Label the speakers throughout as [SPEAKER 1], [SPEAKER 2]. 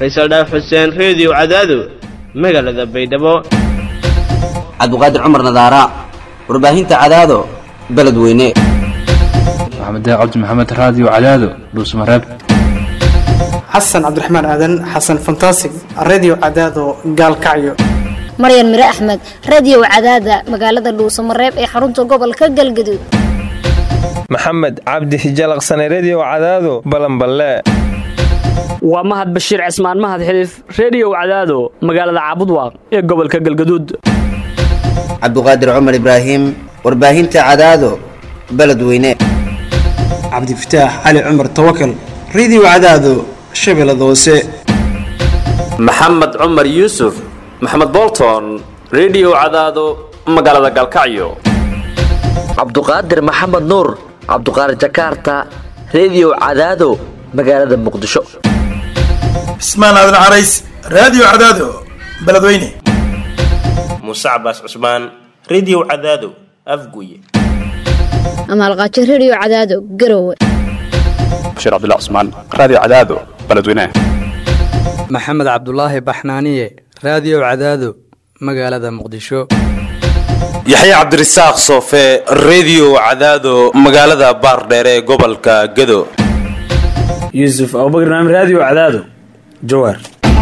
[SPEAKER 1] faysal dhaaf xuseen reediyo cadaado magaalada baydhabo
[SPEAKER 2] cabdiqaadir cumar nadaara warbaahinta cadaado beledweyne
[SPEAKER 3] maxamed cabdi maxamed raadiyo cadaado dhuusmareeb
[SPEAKER 4] xasan cabdiraxmaan aadan xasan fantasig redio cadaado gaalkacyo
[SPEAKER 5] maryan mire axmed radio cadaada magaalada dhuusamareeb ee xarunta gobolka galgaduud
[SPEAKER 6] maxamed cabdi hijalaqsane redio cadaado balanballe
[SPEAKER 7] waa mahad bashiir cismaan mahad xiliif reediyow cadaado magaalada caabudwaaq ee gobolka galgaduud
[SPEAKER 2] cabdiqaadir cumar ibraahim warbaahinta cadaado beledweyne
[SPEAKER 4] cabdifataax cali cumar tawakal redio cadaado shabeellada hoose
[SPEAKER 8] maxamed cumar yuusuf maxamed bolton redio cadaado magaalada galkacyo
[SPEAKER 9] cabduqaadir maxamed nuur cabduqaadir jakaarta redio cadaado magaalada muqdisho
[SPEAKER 10] cismaan aadan carays raadiyo cadaado beledweyne
[SPEAKER 11] muuse cabaas cusmaan redio cadaado afguye
[SPEAKER 5] amaalqaajo redio cadaado garowe
[SPEAKER 12] bashiir cabdilla cusmaan raadiyo cadaado beledweyne
[SPEAKER 13] maxamed cabdulaahi baxnaaniye raadiyo cadaado magaalada muqdisho
[SPEAKER 14] yaxya cabdirasaaq soofe redio cadaado magaalada baardheere ee gobolka gado
[SPEAKER 15] yuusuf abubakr naam raadiyo cadaado jawaar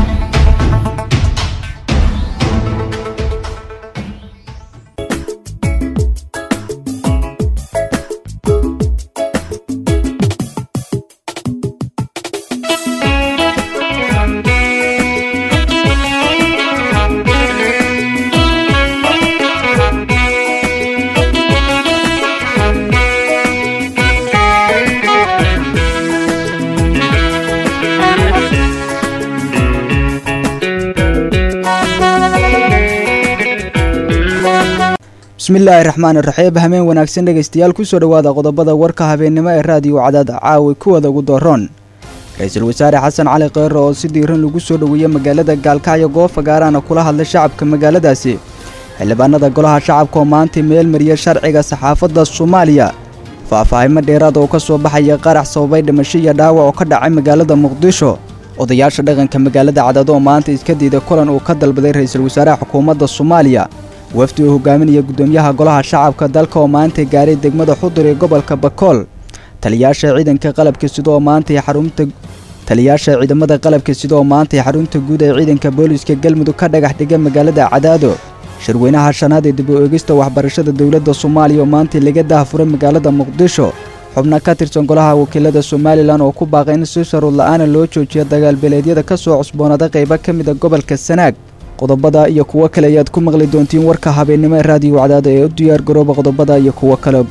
[SPEAKER 16] bismillaahi raxmaan iraxiib hameen wanaagsan dhegaystayaal kusoo dhowaada qodobada warka habeennimo ee raadiyo cadaada caawi kuwada ugu dooroon ra-iisul wasaare xasan cali kheyre oo si diiran lagu soo dhoweeyey magaalada gaalkacyo goofa gaaraana kula hadlay shacabka magaaladaasi xildhibaanada golaha shacabka oo maantay meel mariya sharciga saxaafadda soomaaliya faahfaahimo dheeraad oo ka soo baxaya qarax sababay dhimasho iyo dhaawac oo ka dhacay magaalada muqdisho odayaasha dhaqanka magaalada cadaado oo maanta iska diiday kulan uu ka dalbaday ra-iisul wasaaraha xukuumadda soomaaliya wafdi uu hogaaminaya gudoomiyaha golaha shacabka dalka oo maantay gaaray degmada xudur ee gobolka bakool taliyaasha ciidanka qalabka sida oo maantay xarunta taliyaasha ciidamada qalabka sida oo maantay xarunta guud ee ciidanka booliska galmudug ka dhagax dhigay magaalada cadaado shirweynaha shanaad ee dib u eegista waxbarashada dowladda soomaaliya oo maantay laga daahfuray magaalada muqdisho xubna ka tirsan golaha wakiilada somalilan oo ku baaqay in si sharuud la-aana loo joojiyo dagaalbeeleedyada ka soo cusboonada qaybo ka mida gobolka sanaag qodobada iyo kuwo kale ayaad ku maqli doontiin warka habeennimo ee raadiyo cadaada ee u diyaar garooba qodobada iyo kuwo kale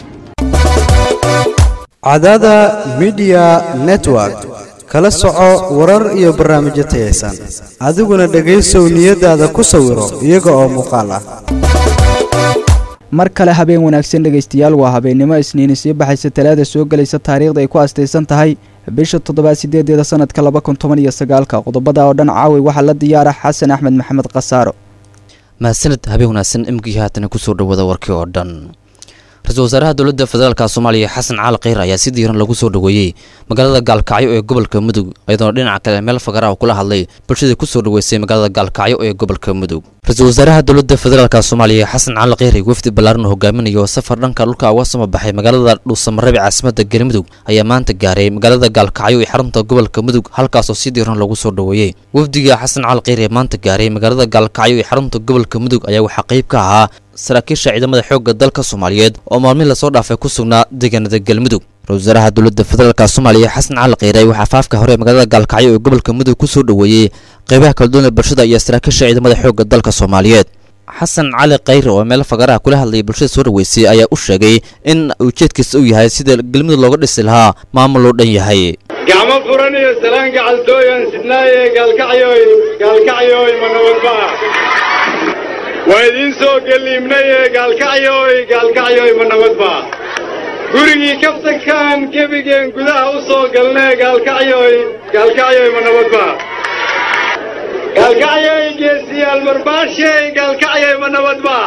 [SPEAKER 17] cadaada midiya network kala soco warar iyo barnaamijyo tayaysan adiguna dhegaysow niyadaada ku sawiro iyaga oo muuqaal ah
[SPEAKER 16] mar kale habeen wanaagsan dhegaystayaal waa habeennimo isniini sii baxaysa talaada soo gelaysa taariikhda ay ku astaysan tahay bisha toddobaad sideedeeda sanadka laba kun toban iyo sagaalka qodobada oo dhan caawi waxaa la diyaara xasan axmed maxamed khasaaro
[SPEAKER 18] mahadsanid habeen wanaagsan imkii haatana kusoo dhawada warkii oo dhan ra-iisul wasaaraha dowladda federaalka soomaaliya xasan cali kheyr ayaa si diiran lagu soo dhoweeyey magaalada gaalkacyo ee gobolka mudug iyadoona dhinaca kale meel fagaraha kula hadlay bulshadii kusoo dhoweysay magaalada gaalkacyo ee gobolka mudug ra-iisul wasaaraha dowladda federaalka soomaaliya xasan cali kheyr wafdi ballaaran oo hogaaminayo safar dhanka dhulka uga soo baxay magaalada dhuusamareeb caasimada galmudug ayaa maanta gaaray magaalada gaalkacyo ee xarunta gobolka mudug halkaasoo si diiran lagu soo dhoweeyey wafdiga xasan cali kheyr ee maanta gaaray magaalada gaalkacyo ee xarunta gobolka mudug ayaa waxaa qayb ka ahaa saraakiisha ciidamada xoogga dalka soomaaliyeed oo maalmihi lasoo dhaafay ku sugnaa deegaanada galmudug ra-isul wasaaraha dowladda federaalka soomaaliya xasan cali kheyre waxaa faafka hore magaalada gaalkacyo ee gobolka mudug ku soo dhoweeyey qaybaha kala duwan ee bulshada iyo saraakiisha ciidamada xoogga dalka soomaaliyeed xasan cali kheyre oo meel fagaraha kula hadlayay bulshada soo dhoweysay ayaa u sheegay in ujeedkiisa uu yahay sida galmudug looga dhisi lahaa maamul loo dhan yahay
[SPEAKER 19] gacmo furan iyo salaan gacaltooyan sidnaaye gaalkacyoy gaalkacyoy ma nabadbaa waa idiin soo geliibnaye gaalkacyoy gaalkacyoy ma nabadbaa gurigii kaftankan gebigeen gudaha u soo galnee gaalkacyoy gaalkacyoy ma nabadbaa gaalkacyoy geesiyaal marbaashey gaalkacyoy ma nabadbaa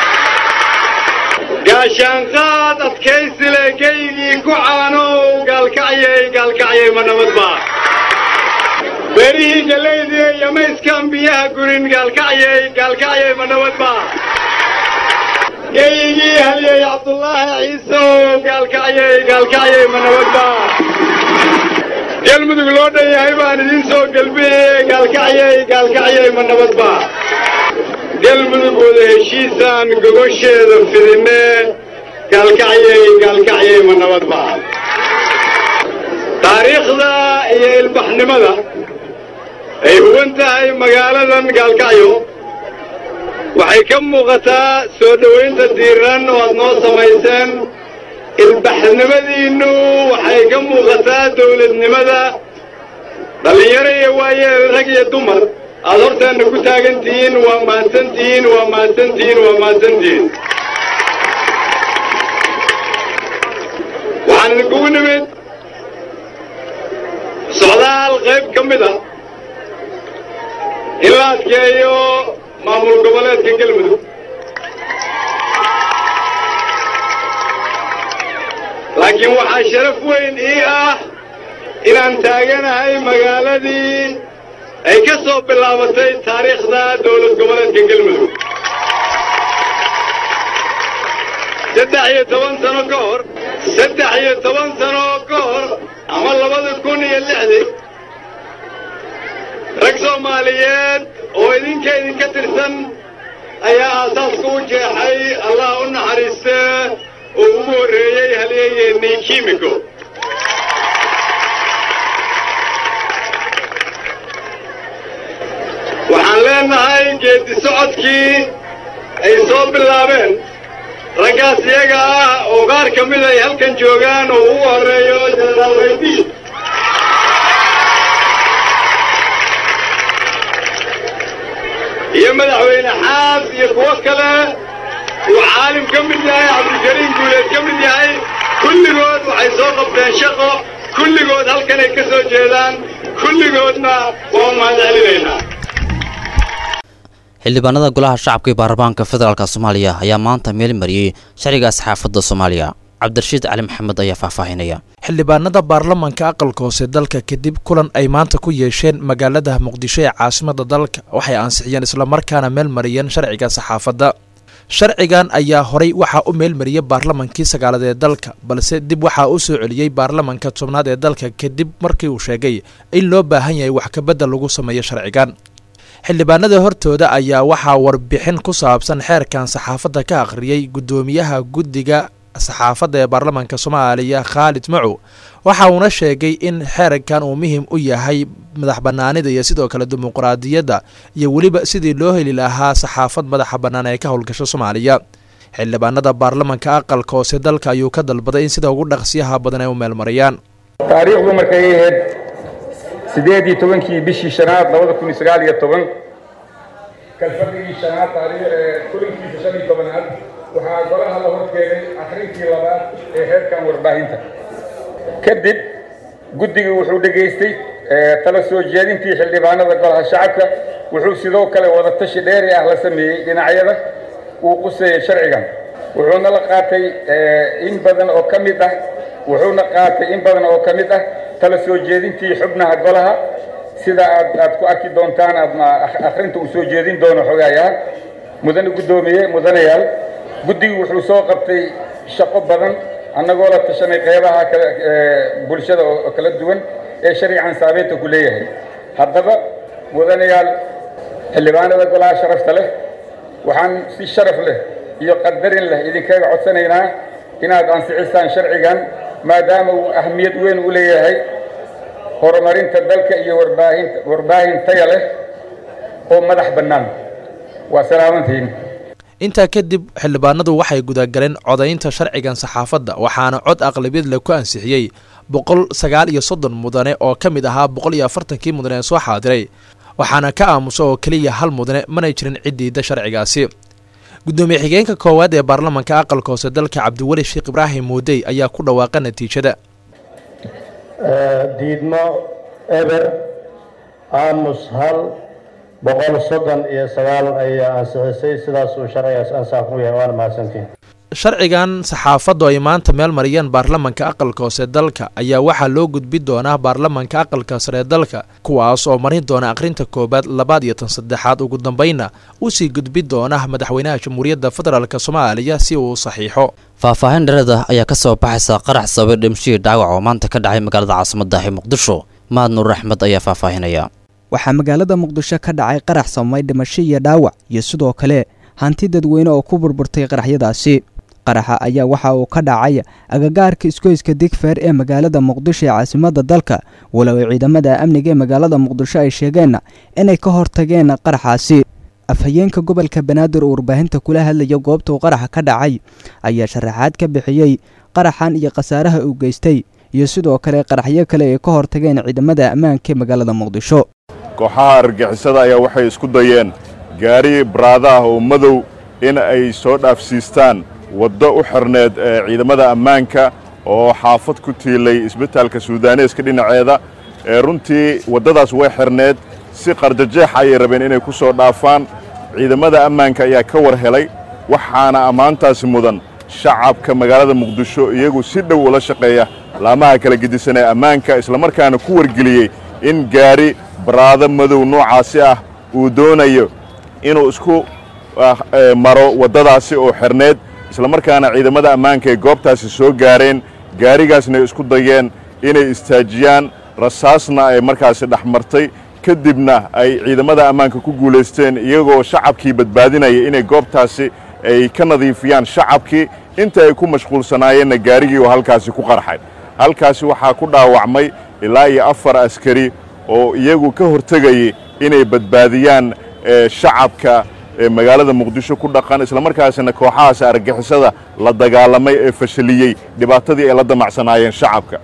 [SPEAKER 19] gaashaanqaad adkaysile geygii ku caanow gaalkacyay gaalkacyay ma nabadbaa beri geedihii galaydii iyo mayskaan biyaha gurin gaalkacyay gaalkacyay ma nabad baa geeyigii halyey cabdullaahi ciisow gaalkacyay gaalkacyay ma nabad baa galmudug loo dhan yahay baan idiin soo gelbiyey gaalkacyay gaalkacyay ma nabad baa galmudug wada heshiisaan gogosheeda fidinne gaalkacyay gaalkacyay ma nabad baa taariikhda iyo ilbaxnimada ay huwan tahay magaaladan gaalkacyo waxay ka muuqataa soo dhowaynta diiran oo aad noo samayseen ilbaxnimadiinnu waxay ka muuqataa dawladnimada dhallinyaro iyo waayeel rag iyo dumar aad horteenna ku taagan tihiin waa mahadsantihiin waa mahadsantihiin waa mahadsantihiin waxaan idinkugu nimid socdaal qayb ka mid a in la adkeeyo maamul goboleedka galmudug laakiin waxaa sharaf weyn ii ah inaan taaganahay magaaladii ay ka soo bilaabatay taariikhda dowlad goboleedka galmudug saddex iyo toban sano ka hor saddex iyo toban sano ka hor ama labada kun iyo lixdii rag soomaaliyeed oo idinka idinka tirsan ayaa aasaaska u jeexay allah u naxariiste oo ugu horreeyey halyeeyeennii kimiko waxaan leenahay geeddi socodkii ay soo bilaabeen raggaas iyaga ah oo qaar ka mid ay halkan joogaan oo ugu horreeyo jenaraal raydi iyo madaxweyne xaas iyo kuwo kale uu caalim ka mid yahay cabdikariim guuleed ka mid yahay kulligood waxay soo qabteen shaqo kulligood halkanay ka soo jeedaan kulligoodna waa mahad celinaynaa
[SPEAKER 18] xildhibaanada golaha shacabka ee baarlamaanka federaalk soomaaliya ayaa maanta meel mariyey sharciga saxaafadda soomaaliya cabdirashiid cali maxamed ayaa faahfaahinaya
[SPEAKER 20] xildhibaanada baarlamanka aqalka hoose dalka kadib kulan ay maanta ku yeesheen magaalada muqdisho ee caasimada dalka waxay ansixiyeen islamarkaana meel mariyeen sharciga saxaafadda sharcigan ayaa horay waxaa u meelmariyey baarlamankii sagaalaad ee dalka balse dib waxaa u soo celiyey baarlamanka tobnaad ee dalka kadib markii uu sheegay in loo baahan yahay wax kabedel lagu sameeyo sharcigan xildhibaanada hortooda ayaa waxaa warbixin ku saabsan xeerkan saxaafadda ka akhriyey guddoomiyaha guddiga saxaafadda ee baarlamaanka soomaaliya khaalid macow waxa uuna sheegay in xeerkan uu muhim u yahay madax bannaanida iyo sidoo kale dimuqraadiyadda iyo weliba sidii loo heli lahaa saxaafad madaxa bannaan ee ka howlgasho soomaaliya xildhibaanada baarlamanka aqalka hoose dalka ayuu ka dalbaday in sida ugu dhaqsiyaha badan ay u meelmariyaan
[SPEAKER 21] taariikhdu markay ahayd sideed iyo tobankii bishii shanaad labada kun iyo sagaal iyo toban kalfadhigii shanaad taariikh kulankiisa shan iyo tobanaad waxaa golaha la horkeenay akhrintii labaad ee heerkan warbaahinta kadib guddigii wuxuu dhegaystay tala soo jeedintii xildhibaanada golaha shacabka wuxuu sidoo kale wadatashi dheeri ah la sameeyey dhinacyada uu quseeyey sharcigan wuxuuna la qaatay in badan oo ka mid ah wuxuuna qaatay in badan oo ka mid ah tala soo jeedintii xubnaha golaha sida aad aad ku arki doontaan aadma akhrinta uu soo jeedin doono xogayaal mudane guddoomiye mudanayaal guddigu wuxuu soo qabtay shaqo badan annagoo la tashanay qeybaha kale bulshada oo kala duwan ee sharcigan saameynta ku leeyahay haddaba mudanayaal xildhibaanada golaha sharafta leh waxaan si sharaf leh iyo qadarin leh idinkaga codsanaynaa inaad ansixisaan sharcigan maadaama uu ahmiyad weyn u leeyahay horumarinta dalka iyo warbaahinta warbaahin taya leh oo madax bannaan waa salaamantiin
[SPEAKER 20] intaa kadib xildhibaanadu waxay gudagaleen codaynta sharcigan saxaafadda waxaana cod aqlabiyad leh ku ansixiyey boqol sagaal iyo soddon mudane oo ka mid ahaa boqol iyo afartankii mudane ee soo xaadiray waxaana ka aamusa oo keliya hal mudane manay jirin ciddiida sharcigaasi guddoomiye xigeenka koowaad ee baarlamanka aqalka hoose dalka cabdiweli sheekh ibraahim muudey ayaa ku dhawaaqa natiijada
[SPEAKER 22] diidmo eber aamus hal boqol soddon iyo sagaal ayaa ansixisay sidaas uu sharcigaas ansax ku yahay waana mahadsantiin
[SPEAKER 20] sharcigan saxaafaddu ay maanta meel mariyeen baarlamanka aqalka hoose dalka ayaa waxaa loo gudbi doonaa baarlamanka aqalka sare dalka kuwaas oo marin doona akhrinta koowaad labaad iyo tan saddexaad ugu dambeynna usii gudbi doona madaxweynaha jamhuuriyadda federaalk soomaaliya si uu u saxiixo
[SPEAKER 18] faahfaahin dhereeda ayaa ka soo baxaysa qarax sababay dhimashihii dhaawac oo maanta ka dhacay magaalada caasimadda ee muqdisho mahad nuur axmed ayaa faahfaahinaya
[SPEAKER 16] waxaa magaalada muqdisho ka dhacay qarax samay dhimasho iyo dhaawac iyo sidoo kale hanti dadweyne oo ku burburtay qaraxyadaasi qaraxa ayaa waxa uu ka dhacay agagaarka isgoyska digfeer ee magaalada muqdisho ee caasimadda dalka walow ay ciidamada amniga ee magaalada muqdisho ay sheegeen inay ka hortageen qaraxaasi afhayeenka gobolka banaadir oo warbaahinta kula hadlaya goobta uu qaraxa ka dhacay ayaa sharaxaad ka bixiyey qaraxan iyo khasaaraha uu geystay iyo sidoo kale qaraxyo kale ay ka hortageen ciidamada ammaanka ee magaalada muqdisho
[SPEAKER 1] kooxaha argagixisada ayaa waxay isku dayeen gaari baraada ah oo madow in ay soo dhaafsiistaan waddo u xirneed ee ciidamada ammaanka oo xaafad ku tiilay isbitaalka suudaneeska dhinaceeda ee runtii waddadaas way xirneed si qarjajeex ayay rabeen inay ku soo dhaafaan ciidamada ammaanka ayaa ka war helay waxaana ammaantaasi mudan shacabka magaalada muqdisho iyagu si dhow ula shaqeeya laamaha kala gedisan ee ammaanka islamarkaana ku wargeliyey in gaari baraado madow noocaasi ah uu doonayo inuu isku maro waddadaasi oo xirneed islamarkaana ciidamada ammaanka ay goobtaasi soo gaareen gaarigaasna ay isku dayeen inay istaajiyaan rasaasna ay markaasi dhex martay kadibna ay ciidamada ammaanka ku guulaysteen iyagoo shacabkii badbaadinaya inay goobtaasi ay ka nadiifiyaan shacabkii inta ay ku mashquulsanaayeenna gaarigii oo halkaasi ku qarxay halkaasi waxaa ku dhaawacmay ilaa iyo afar askari oo iyagu ka hortegayay inay badbaadiyaan shacabka magaalada muqdisho ku dhaqan islamarkaasina kooxahaas argagixisada la dagaalamay ee fashaliyey dhibaatadii ay la damacsanaayeen shacabka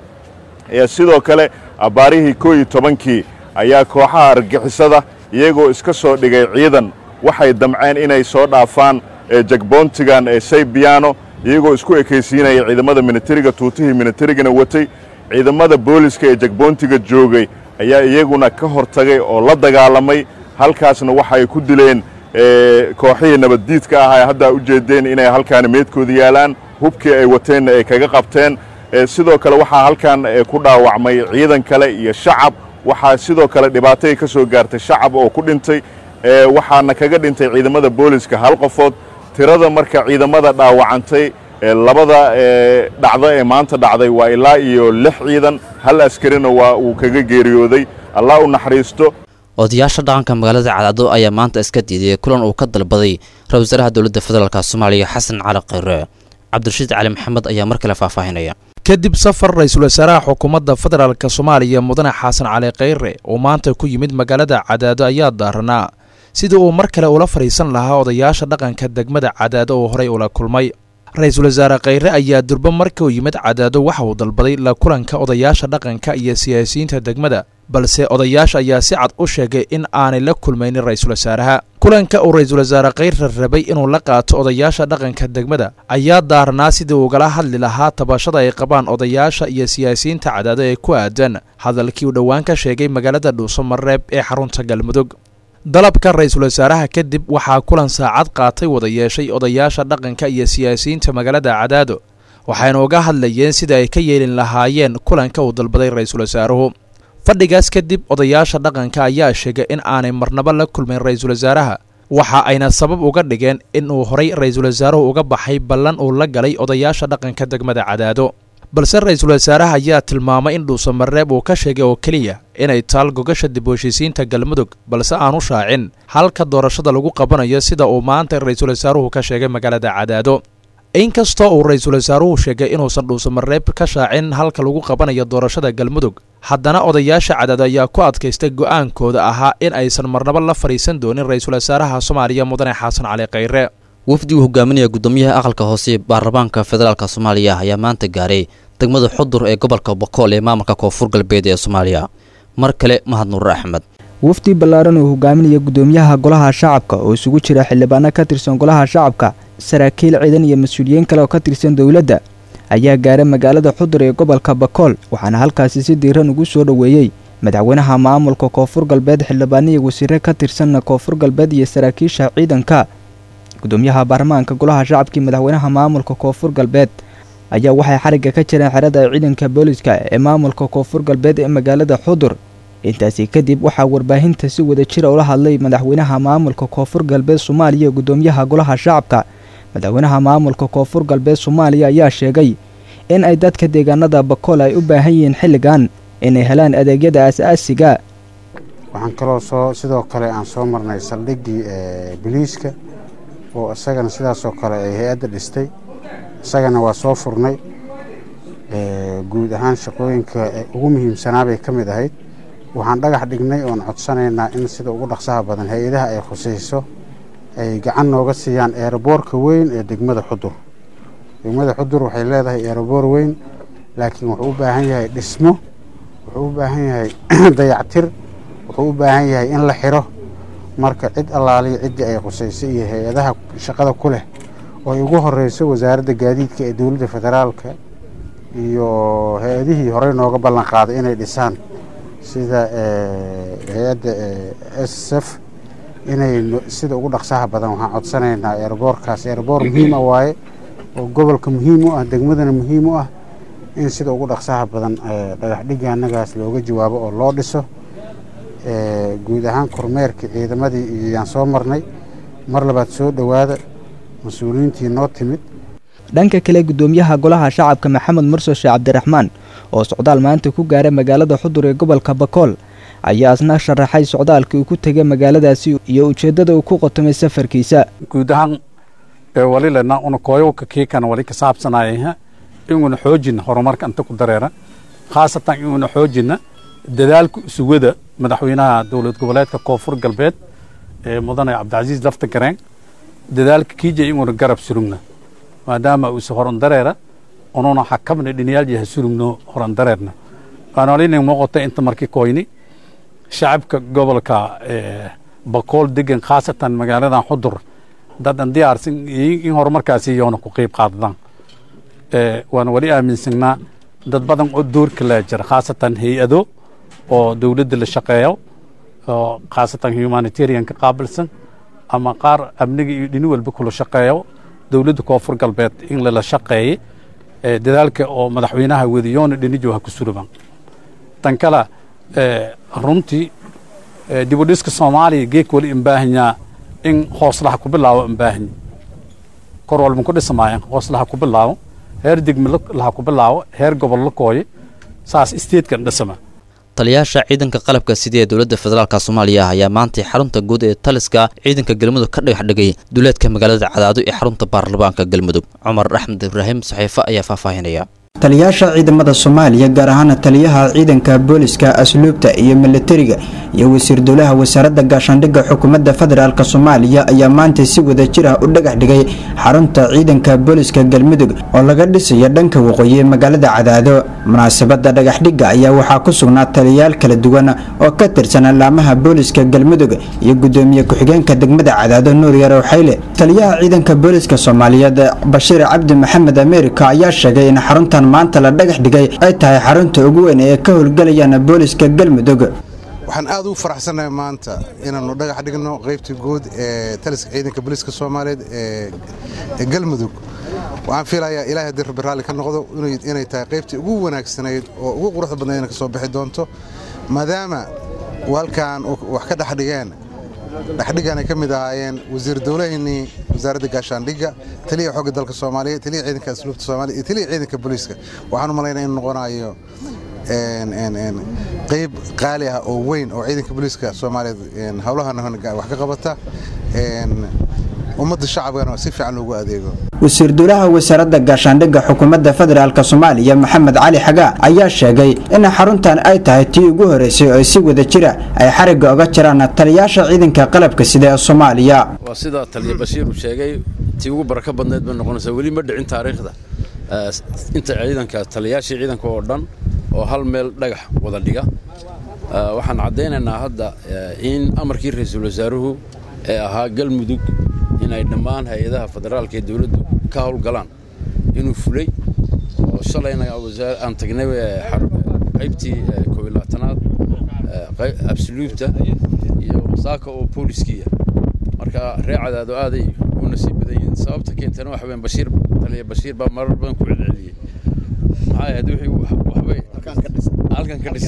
[SPEAKER 1] sidoo kale abbaarihii koo iyo tobankii ayaa kooxaha argagixisada iyagoo iska soo dhigay ciidan waxay damceen inay soo dhaafaan jagboontigan ee saybiyaano iyagoo isku ekaysiinaya ciidamada minitariga tuutihii minitarigana watay ciidamada booliska ee jagboontiga joogay ayaa iyaguna ka hortagay oo la dagaalamay halkaasna waxay ku dileen kooxihii nabaddiidka ah ay haddaa u jeedeen inay halkaani meedkooda yaalaan hubkii ay wateenna ay kaga qabteen sidoo kale waxaa halkan ku dhaawacmay ciidan kale iyo shacab waxaa sidoo kale dhibaatay ka soo gaartay shacab oo ku dhintay waxaana kaga dhintay ciidamada booliska hal qofood tirada marka ciidamada dhaawacantay labada dhacdo ee maanta dhacday waa ilaa iyo lix ciidan hal askarina waa uu kaga geeriyooday allah u naxariisto
[SPEAKER 18] odayaasha dhaqanka magaalada cadcado ayaa maanta iska diiday kulan uu ka dalbaday ra-isul wasaaraha dowladda federaalk soomaaliya xasan cali kheyre cabdirashiid cali maxamed ayaa mar kale faahfaahinaya
[SPEAKER 20] kadib safar ra-iisul wasaaraha xukuumadda federaalk soomaaliya mudane xasan cali kheyre oo maanta ku yimid magaalada cadaado ayaa daaranaa sidii uu mar kale ula fadhiisan lahaa odayaasha dhaqanka degmada cadaado oo horey ula kulmay ra-iisul wasaare kheyre ayaa durbo markii uu yimid cadaado waxa uu dalbaday la kulanka odayaasha dhaqanka iyo siyaasiyiinta degmada balse odayaasha ayaa si cad u sheegay in aanay la kulmaynin ra-iisul wasaaraha kulanka uu ra-iisul wasaare kheyre rabay inuu la qaato odayaasha dhaqanka degmada ayaa daarnaa sidii ugala hadli lahaa tabashada ay qabaan odayaasha iyo siyaasiyiinta cadaado ee ku aadan hadalkii uu dhowaan ka sheegay magaalada dhuusamareeb ee xarunta galmudug dalabka ra-iisul wasaaraha kadib waxaa kulan saacad qaatay wada yeeshay odayaasha dhaqanka iyo siyaasiyiinta magaalada cadaado waxayna uga hadlayeen sida ay ka yeelin lahaayeen kulanka uu dalbaday ra-iisul wasaaruhu fadhigaas kadib odayaasha dhaqanka ayaa sheegay in aanay marnabo la kulmayn ra-iisul wasaaraha waxa ayna sabab uga dhigeen inuu horay ra-iisul wasaaruhu uga baxay ballan uu la galay odayaasha dhaqanka degmada cadaado balse ra-iisul wasaaraha ayaa tilmaamay in dhuusamareeb uu ka sheegay oo keliya inay taal gogasha dib u heshiisiinta galmudug balse aanu shaacin halka doorashada lagu qabanayo sida uu maanta ra-iisul wasaaruhu ka sheegay magaalada cadaado inkastoo uu ra-iisul wasaaruhu sheegay inuusan dhuusamareeb ka shaacin halka lagu qabanayo doorashada galmudug haddana odayaasha cadaado ayaa ku adkaystay go'aankooda ahaa in aysan marnabo la fadhiisan doonin ra-iisul wasaaraha soomaaliya mudane xasan cali kheyre
[SPEAKER 18] wafdi uu hogaaminaya gudoomiyaha aqalka hoose baarlamaanka federaalk soomaaliya ayaa maanta gaaray degmada xudur ee gobolka bokool ee maamulka koonfur galbeed ee soomaaliya mar kale mahad nuure axmed
[SPEAKER 16] wafdi ballaaran uu hogaaminaya gudoomiyaha golaha shacabka oo isugu jira xildhibaano ka tirsan golaha shacabka saraakiil ciidan iyo mas-uuliyiin kale oo ka tirsan dowladda ayaa gaaray magaalada xudur ee gobolka bakool waxaana halkaasi si diiran ugu soo dhoweeyey madaxweynaha maamulka koonfur galbeed xildhibaano iyo wasiire ka tirsanna koonfur galbeed iyo saraakiisha ciidanka gudoomiyaha baarlamaanka golaha shacabkii madaxweynaha maamulka koonfur galbeed ayaa waxay xarigga ka jireen xerada ciidanka booliska ee maamulka koonfur galbeed ee magaalada xudur intaasi kadib waxaa warbaahinta si wada jira ula hadlay madaxweynaha maamulka koonfur galbeed soomaaliya gudoomiyaha golaha shacabka madaxweynaha maamulka koonfur galbeed soomaaliya ayaa sheegay in ay dadka deegaanada bakool ay u baahan yihiin xilligan inay helaan adeegyada aasaasiga
[SPEAKER 3] waxaan kaloo soo sidoo kale aan soo marnay saldhiggii biliiska oo isagana sidaasoo kale ay hay-adda dhistay isagana waa soo furnay guud ahaan shaqooyinka ugu muhiimsanaa bay ka mid ahayd waxaan dhagax dhignay oon codsanaynaa in sida ugu dhaqsaha badan hay-adaha ay khusayso ay gacan nooga siiyaan eeraboorka weyn ee degmada xudur degmada xudur waxay leedahay eeraboor weyn laakiin wuxuu u baahan yahay dhismo wuxuu u baahan yahay dayactir wuxuu u baahan yahay in la xiro marka cid allaaliya ciddii ay khusaysay iyo hay-adaha shaqada ku leh oo ay ugu horeyso wasaaradda gaadiidka ee dowladda federaalka iyo hay-adihii horey nooga ballan qaaday inay dhisaan sida hay-adda s f inay sida ugu dhaqsaha badan waxaan codsanaynaa eeraboorkaas eeraboor muhiim ah waaye oo gobolka muhiim u ah degmadana muhiim u ah in sida ugu dhaqsaha badan dhagax dhigga annagaas looga jawaabo oo loo dhiso guud ahaan kormeerkii ciidamadii iyaan soo marnay mar labaad soo dhowaada mas-uuliyiintii noo timid
[SPEAKER 16] dhanka kale gudoomiyaha golaha shacabka maxamed murso sheekh cabdiraxmaan oo socdaal maanta ku gaaray magaalada xudur ee gobolka bakool ayaa isna sharaxay socdaalkii uu ku tegay magaaladaasi iyo ujeeddada uu ku qotomay safarkiisa
[SPEAKER 6] guud ahaan walilena una kooyowka kiikana wali ka saabsanayah inuuna xoojina horumarka inta ku dareera khaasatan inuuna xoojina dadaalka sugada madaxweynaha dowlad goboleedka koonfur galbeed ee mudane cabdicasiis lafta gareen dadaalka kiija inuuna garab surugna maadaama uuse horan dareera ununa xakamna dhiniyaal yaha surugno horan dareerna waanolina muuqata inta markii koyni shacabka gobolka bakool degan khaasatan magaaladan xudur dadan diyaarsan in horumarkaasi yoona ku qeyb qaadadaan waana wali aaminsanaa dad badan oo doorka laa jira khaasatan hay-ado oo dowladda la shaqeeyo oo khaasatan humanitarianka qaabilsan ama qaar amniga iyo dhini walba kula shaqeeyo dowladda koonfur galbeed in lala shaqeeyey dadaalka oo madaxweynaha wadiyoona dhinijo ha ku suraban tan kale runtii dibudhiska soomaaliya geek wali imbaahanyaa in hooslaha ku bilaabo imbaahanyi kor walban ku dhismaayeen hooslaha ku bilaabo heer degme laha ku bilaabo heer gobol la kooye saas isteedkan dhisama
[SPEAKER 18] taliyayaasha ciidanka qalabka sida ee dowladda federaalk soomaaliya ayaa maantay xarunta guud ee taliska ciidanka galmudug ka dhagax dhigay duleedka magaalada cadaado ee xarunta baarlamaanka galmudug cumar axmed ibraahim saxiifo ayaa faahfaahinaya
[SPEAKER 23] taliyayaasha ciidamada soomaaliya gaar ahaana taliyaha ciidanka booliska asluubta iyo milatariga iyo wasiir dowlaha wasaaradda gaashaandhigga xukuumadda federaalk soomaaliya ayaa maanta si wada jir ah u dhagax dhigay xarunta ciidanka booliska galmudug oo laga dhisayo dhanka waqooyi ee magaalada cadaado munaasabadda dhagaxdhigga ayaa waxaa ku sugnaa taliyayaal kala duwan oo ka tirsan allaamaha booliska galmudug iyo gudoomiye ku-xigeenka degmada cadaado nuur yarow xayle taliyaha ciidanka booliska soomaaliyeed bashiir cabdi maxamed ameerika ayaa sheegay in xaruntan maanta la dhagax dhigay ay tahay xarunta ugu weyn ee ka howlgalayaan booliska galmudug
[SPEAKER 24] waxaan aad ugu faraxsannahay maanta inaannu dhagax dhigno qaybta guud ee taliska ciidanka booliiska soomaaliyeed ee galmudug waxaan fiilayaa ilaahay haddii rabbi raalli ka noqdo inay tahay qaybtii ugu wanaagsanayd oo ugu quruxda badnayd inay ka soo bixi doonto maadaama walkan wax ka dhex dhigeen dhexdhigan ay ka mid ahaayeen wasiir dowlaheennii wasaaradda gaashaandhigga taliya xogga dalka soomaaliya taliya ciidanka asluubta soomaaliya iyo taliya ciidanka booliiska waxaan u malaynaya inuu noqonayo qayb qaali ah oo weyn oo ciidanka booliiska soomaaliyeed howlahan wax ka qabata ummadda shacabkana si fiican loogu adeego
[SPEAKER 23] wasiir dowlaha wasaaradda gaashaandhigga xukuumadda federaalk soomaaliya maxamed cali xagaa ayaa sheegay in xaruntan ay tahay tii ugu horeysay oo si wada jira ay xarigga oga jiraan taliyayaasha ciidanka qalabka sida ee soomaaliya
[SPEAKER 25] waa sida taliya bashiir uu sheegay tii ugu barako badneed bay noqonaysaa weli ma dhicin taariikhda inta ciidanka taliyayaashii ciidanka oo dhan oo hal meel dhagax wada dhiga waxaan caddaynaynaa hadda in amarkii ra-iisul wasaaruhu ee ahaa galmudug inay dhammaan hay-adaha federaalka ee dowladdu ka howlgalaan inuu fulay oo shalayna aan tagnay qaybtii koobilaatanaad absuluubta iyo saaka oo booliskiiya marka ree cadaado aaday u nasiib badan yihiin sababta keentana waxa weyn bashiir taliya bashiir baa marar badan ku celceliyey maxaa ahayd wixii waxbay halkan ka dhis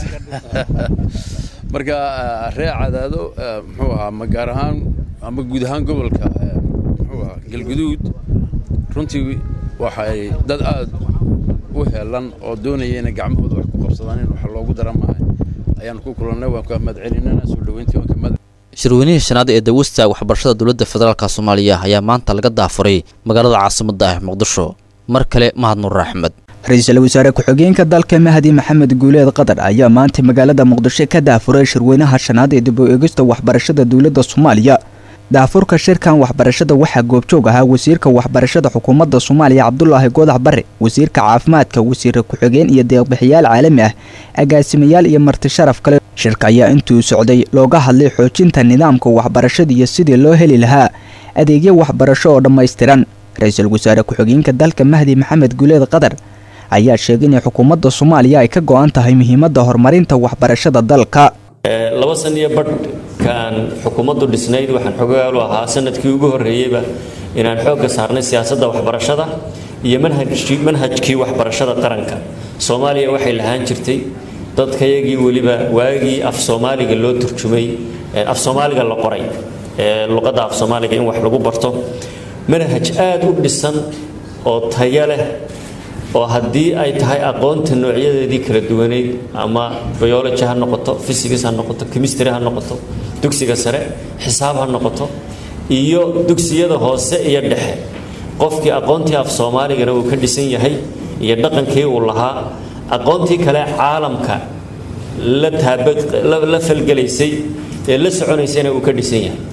[SPEAKER 25] marka ree cadaado muxuu ahaa ma gaar ahaan ama guud ahaan gobolka muxuu ahaa galguduud runtii waxay dad aad u heelan oo doonaya inay gacmahooda wax ku qabsadaan in wax loogu dara maaha ayaan ku kulannay waan ka mahadcelinana soo dhoweyntii waan ka mahad
[SPEAKER 18] shirweynihii shanaad ee dawista waxbarashada dowladda federaalk soomaaliya ayaa maanta laga daafuray magaalada caasimadda ah muqdisho mar kale mahad nuur axmed
[SPEAKER 16] ra-iisul wasaare ku-xigeenka dalka mahdi maxamed guuleed qatar ayaa maanta magaalada muqdisho ka daafuray shirweynaha shanaad ee dib u eegista waxbarashada dowladda soomaaliya daafurka shirkan waxbarashada waxaa goobjoog ahaa wasiirka waxbarashada xukuumadda soomaaliya cabdulaahi goodax bare wasiirka caafimaadka wasiire ku-xigeen iyo deeqbixiyaal caalami ah agaasimayaal iyo marti sharaf kale shirka ayaa intuu socday looga hadlay xoojinta nidaamka waxbarashada iyo sidii loo heli lahaa adeegyo waxbarasho oo dhammaystiran ra-iisul wasaare ku-xigeenka dalka mahdi maxamed guuleed qatar ayaa sheegay in xukuumadda soomaaliya ay ka go-an tahay muhiimadda horumarinta waxbarashada dalka
[SPEAKER 2] laba san iyo badhkaan xukuumaddu dhisnayd waxaan xogaalu ahaa sanadkii ugu horreeyeyba inaan xoogga saarnay siyaasadda waxbarashada iyo manhajkii waxbarashada qaranka soomaaliya waxay lahaan jirtay dadkayagii weliba waagii af soomaaliga loo turjumay af soomaaliga la qoray luqadda af soomaaliga in wax lagu barto manhaj aad u dhisan oo tayo leh oo haddii ay tahay aqoonta noocyadeedii kala duwaneyd ama biology ha noqoto physics ha noqoto chemistry ha noqoto dugsiga sare xisaab ha noqoto iyo dugsiyada hoose iyo dhexe qofkii aqoontii af soomaaligana uu ka dhisan yahay iyo dhaqankii uu lahaa aqoontii kale caalamka la taabala falgelaysay ee la soconaysayna uu ka dhisan yahay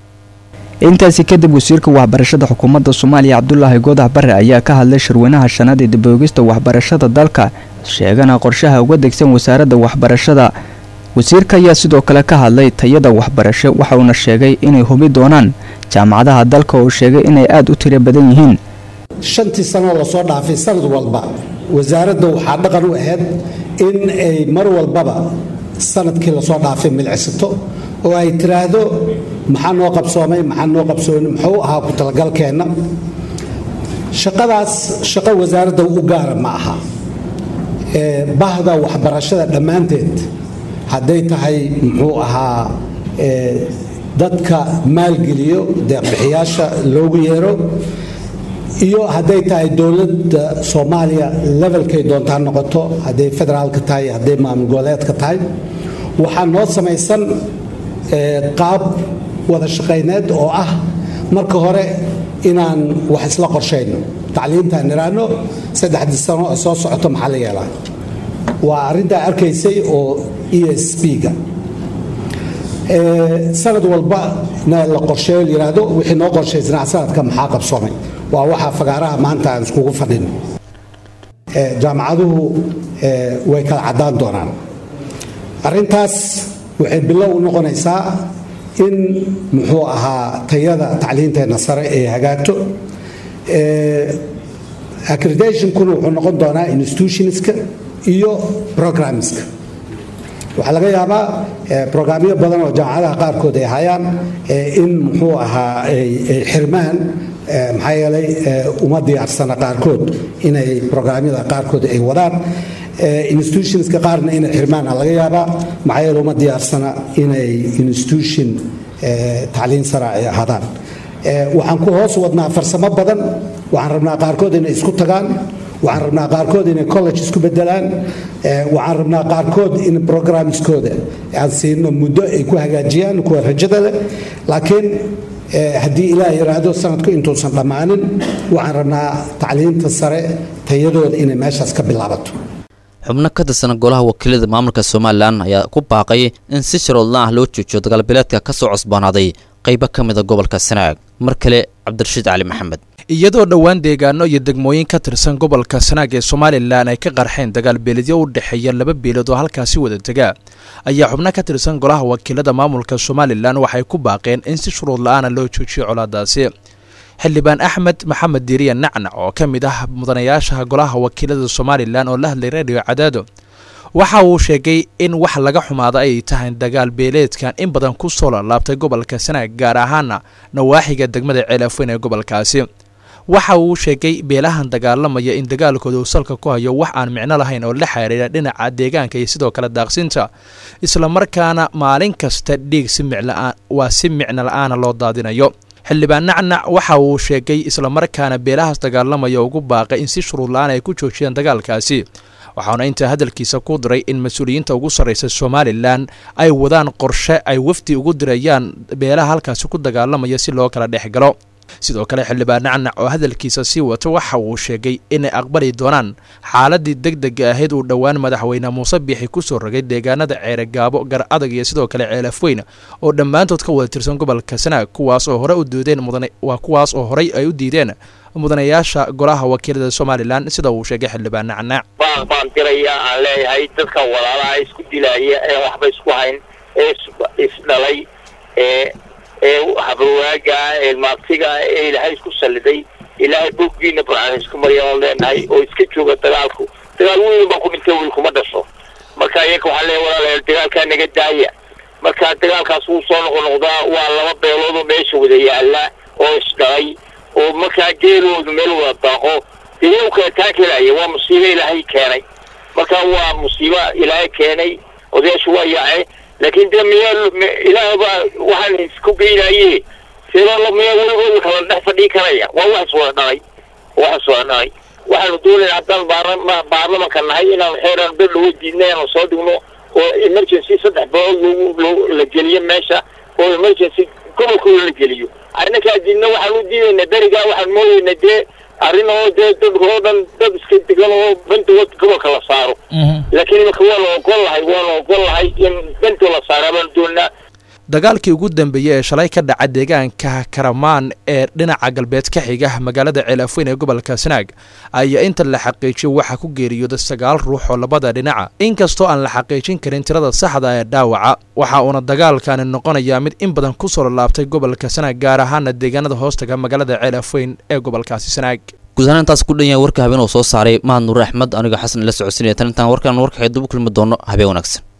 [SPEAKER 16] intaasi kadib wasiirka waxbarashada xukuumadda soomaaliya cabdulaahi goodax bare ayaa ka hadlay shirweynaha shanaad ee daboogista waxbarashada dalka sheegana qorshaha uga degsan wasaaradda waxbarashada wasiirka ayaa sidoo kale ka hadlay tayada waxbarasho waxa uuna sheegay inay hubi doonaan jaamacadaha dalka oo sheegay inay aada u tiro badan yihiin
[SPEAKER 4] shantii sanoo lasoo dhaafay sanad walba wasaaradda waxaa dhaqan u ahayd in ay mar walbaba sanadkii lasoo dhaafay milcisato oo ay tiraahdo maxaa noo qabsoomay maxaa noo qabsooni muxuu ahaa ku talagalkeenna shaqadaas shaqo wasaaradda u gaara ma aha bahda waxbarashada dhammaanteed hadday tahay muxuu ahaa dadka maalgeliyo deeqbixiyaasha loogu yeero iyo hadday tahay dowladda soomaaliya levelkay doontaa noqoto hadday federaalka tahay hadday maamul goboleedka tahay waxaa noo samaysan qaab wada shaqayneed oo ah marka hore inaan wax isla qorshayno tacliintaan niraano saddexdii sano oo soo socoto maxaa la yeelaa waa arrintaa arkaysay oo e s b-ga sanad walba na la qorsheeyo la yidhaahdo wixii noo qorshaysnaa sanadka maxaa qabsoomay waa waxaa fagaaraha maanta aan iskugu fadhin jaamacaduhu way kala caddaan doonaan arrintaas waxay bilow u noqonaysaa in muxuu ahaa tayada tacliinteenna sare ay hagaagto accreditationkuna wuxuu noqon doonaa institutionska iyo programmeska waxaa laga yaabaa brograamyo badan oo jaamacadaha qaarkood ay hayaan in muxuu ahaa ay xirmaan maxaa yeelay uma diyaarsana qaarkood inay brograamyada qaarkood ay wadaan institutionska qaarna inay xirmaana laga yaabaa maxaa yeele uma diyaarsana inay institution tacliin sara ay ahaadaan waxaan ku hoos wadnaa farsamo badan waxaan rabnaa qaarkood inay isku tagaan waxaan rabnaa qaarkood inay college isku bedelaan waxaan rabnaa qaarkood in programskooda aan siino muddo ay ku hagaajiyaan kuwa rajada leh laakiin haddii ilaah yidhaahdo sanadku intuusan dhammaanin waxaan rabnaa tacliinta sare tayadooda inay meeshaas ka bilaabato
[SPEAKER 18] xubno ka tirsan golaha wakiilada maamulka somalilan ayaa ku baaqay in si sharoodla ah loo joojiyo dagaalbileedka ka soo cusboonaaday qaybo ka mida gobolka sanaag mar kale cabdirashiid cali maxamed
[SPEAKER 20] iyadoo dhowaan deegaano iyo degmooyin ka tirsan gobolka sanaag ee somalilan ay ka qarxeen dagaal beeledyo u dhexeeya laba beelood oo halkaasi wada dega ayaa xubno ka tirsan golaha wakiilada maamulka somalilan waxay ku baaqeen in si shuruud la-aana loo joojiyo colaadaasi xildhibaan axmed maxamed diiriya nacnac oo ka mid ah mudanayaasha golaha wakiilada somalilan oo la hadlay radio cadaado waxa uu sheegay in wax laga xumaada ay tahay dagaal beeleedkan in badan ku soo laalaabtay gobolka sanaag gaar ahaana nawaaxiga degmada ceelafweyn ee gobolkaasi waxa uu sheegay beelahan dagaalamaya in dagaalkooda uu salka ku hayo wax aan micno lahayn oo la xiriira dhinaca deegaanka iyo sidoo kale daaqsinta islamarkaana maalin kasta dhiig si miclaan waa si micno la-aana loo daadinayo xildhibaan nacnac waxa uu sheegay islamarkaana beelahaas dagaalamaya ugu baaqay in si shuruud la-aan ay ku joojiyaan dagaalkaasi waxaana intaa hadalkiisa ku diray in mas-uuliyiinta ugu sarraysa somalilan ay wadaan qorshe ay wafdi ugu dirayaan beelaha halkaasi ku dagaalamaya si loo kala dhex galo sidoo kale xildhibaan nacnac oo hadalkiisa sii wato waxa uu sheegay inay aqbali doonaan xaaladii deg dega ahayd uu dhowaan madaxweyne muuse biixi kusoo rogay deegaanada ceeregaabo gar adag iyo sidoo kale ceelafweyn oo dhammaantood ka wada tirsan gobolka sanaag kuwaas oo hore u diideen mudan waa kuwaas oo horey ay u diideen mudanayaasha golaha wakiilada somalilan sida uu sheegay xildhibaan nacnac
[SPEAKER 7] baaq baan diraya aan leeyahay dadka walaalaha isku dilaya ee waxba isku hayn ee isdhalay ee ee habarwaaga ee maabtiga ee ilaahay isku salliday ilaahay boggiina burcaan isku maryan leenahay oo iska jooga dagaalku dagaal weyn baa ku dhintay wiil kuma dhasho marka iyaga waxaa leeya walaalayaal dagaalkaa naga daaya marka dagaalkaas wuu soo noqonoqdaa waa laba beelood oo meesha wada yaala oo isdhalay oo markaa geeloodu meel wada daaqo dee iyagu kala taakelaya waa musiibo ilaahay keenay marka waa musiibo ilaahay keenay odayaashu waa yaace laakiin dee miyaa ilaah baa waxaan isku geynaye sidoo miyaa weligooda kala dhex fadhii karaya waa wax iswada dhalay wax iswada dhalay waxaanu doonayna haddaan baarlama baarlamanka nahay inaan xeeraan bed lagu diidna inaanu soo dhigno oo emergency saddex bilood lagu la geliyo meesha oo emergency gobolkooda la geliyo arrinankaa diidna waxaan u diidaynaa berigaa waxaan moodaynaa dee arrin oo dee dadka oo dhan dad iska degan oo bandood gobolka la saaro laakiin imika waanu ogol lahay waanu ogol lahay in bantoo la saara baanu doonaa
[SPEAKER 20] dagaalkii ugu dambeeyey ee shalay ka dhaca deegaanka karamaan ee dhinaca galbeed ka xiga magaalada ceelafweyn ee gobolka sanaag ayaa inta la xaqiijiyo waxaa ku geeriyooda sagaal ruux oo labada dhinaca inkastoo aan la xaqiijin karin tirada saxda ee dhaawaca waxa uuna dagaalkani noqonayaa mid in badan ku soo lalaabtay gobolka sanaag gaar ahaana deegaanada hoostaga magaalada ceelafweyn ee gobolkaasi sanaag
[SPEAKER 18] guud ahaan intaas ku dhan yahay warka habeen oo soo saaray mahad nuur axmed aniga xasan la socodsinaya tan intaan warkaan warkaxee dubu kulmi doono habeen wanaagsan